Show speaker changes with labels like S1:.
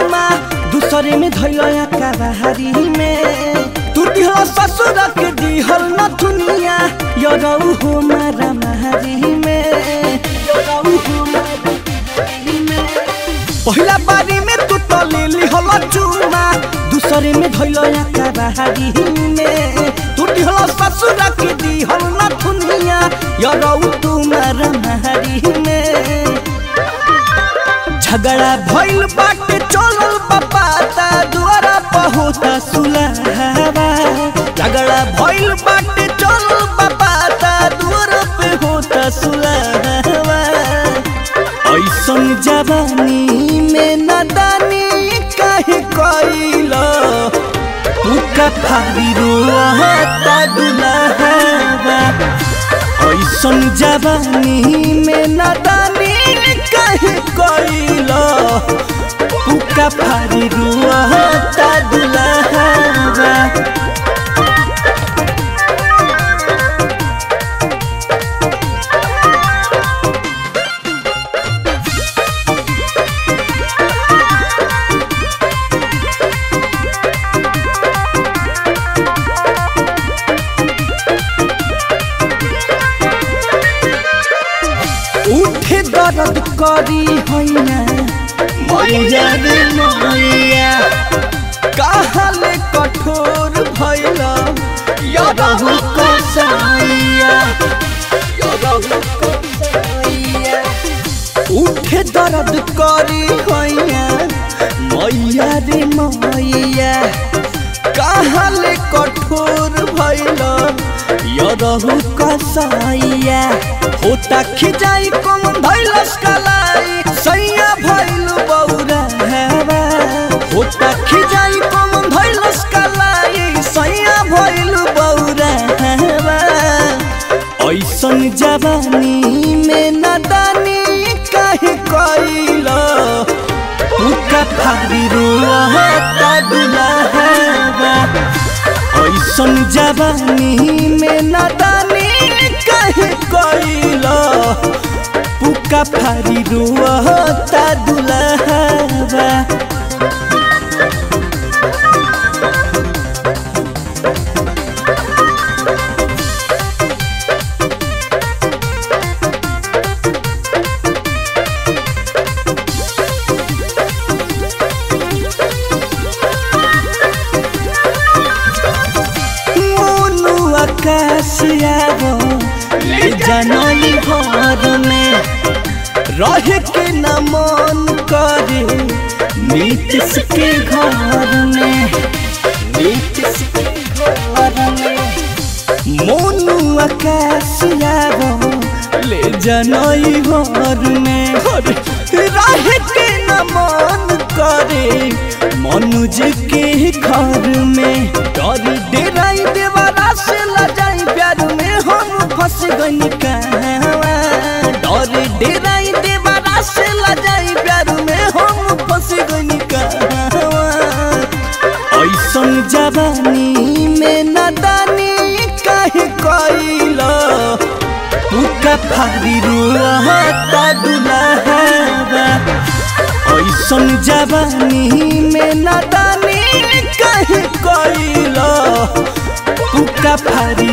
S1: चुमा दूसरे में धैलया काबाहारी में तू दिहल ससुर के दिहल न दुनिया यरौ हो मारा महारी में यरौ हो मारा महारी में पहिला बारी में तू तो ले लिहल चुमा दूसरे में धैलया काबाहारी में तू दिहल ससुर के दिहल न दुनिया यरौ तू मारा महारी में झगड़ा भइल बाटे चलल बापाता दुआरा पहुता सुलहवा झगड़ा भइल बाटे चलल बापाता दुआरा पे होता सुलहवा ऐसन जवानी में नदानी काहे कइल उका फारी रोता दुलहवा ऐसन जवानी में नदानी काहे कइल पुका फारी रुआता दुलहवा उठे दर्द करी हैना मैया रे मैया कहले कठोर भइल यरहु कसैया यरहु कसैया उठे दर्द करी हैना मैया रे मैया कहले कठोर भइल यरहु कसैया होता खिजाई कम भइलस कलाई सैया भइल बौरा हेवा होता खिजाई कम भइलस कलाई सैया भइल बौरा हेवा ऐसन जवानी में नदानी काहे कइल उका फारी रोता दुलहवा ऐसन जवानी में नदानी काहे कइल पुका फारी रोता दुलहवा मोनू आकाश आवो ले जानई घर में रहे के न मन करे नीतीश के घर में नीतीश के घर में मोनू आकाश आवो ले जानई घर में रहे के न मन करे मनुज के घर में डरी डेराई देवारा से लजाई प्यार में हम फंस गई कहवा डरी डेराई देवारा से लजाई प्यार में हम फंस गई कहवा ऐसन जवानी में नदानी काहे कइल पुका फारी रोता दुलहवा ऐसन जवानी में नदानी काहे कइल पुका फारी